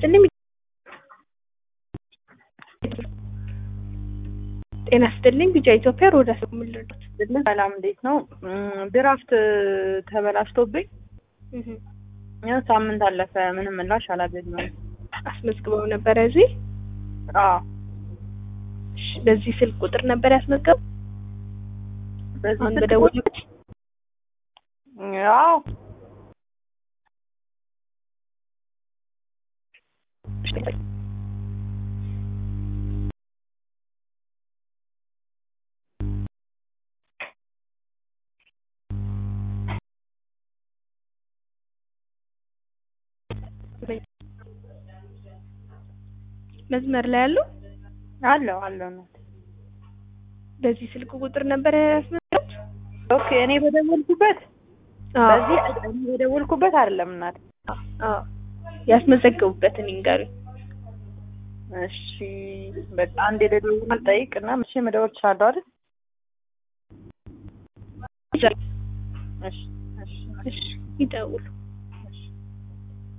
ይስጥልኝ። ጤና ይስጥልኝ። ቢጫ ኢትዮጵያ ሮዳ ሰው ምን ልርዳት? ሰላም እንዴት ነው? ድራፍት ተበላሽቶብኝ ያው ሳምንት አለፈ። ምንም ምላሽ አላገኘሁም። አስመዝግበው ነበረ እዚህ? አዎ እሺ፣ በዚህ ስልክ ቁጥር ነበር ያስመዝገቡ? በዚህ አሁን ስልክ በደወሉበት? አዎ መስመር ላይ ያለው አለው አለው ነው። በዚህ ስልክ ቁጥር ነበር ያስመዘገቡት? ኦኬ እኔ በደወልኩበት አዎ በዚህ እኔ በደወልኩበት አይደለም እናት። አዎ ያስመዘገቡበትን ይንገሩኝ። እሺ በቃ አንዴ ልደውል ጠይቅ እና መቼ መደወል እችላለሁ አይደል? እሺ እሺ እሺ ይደውሉ።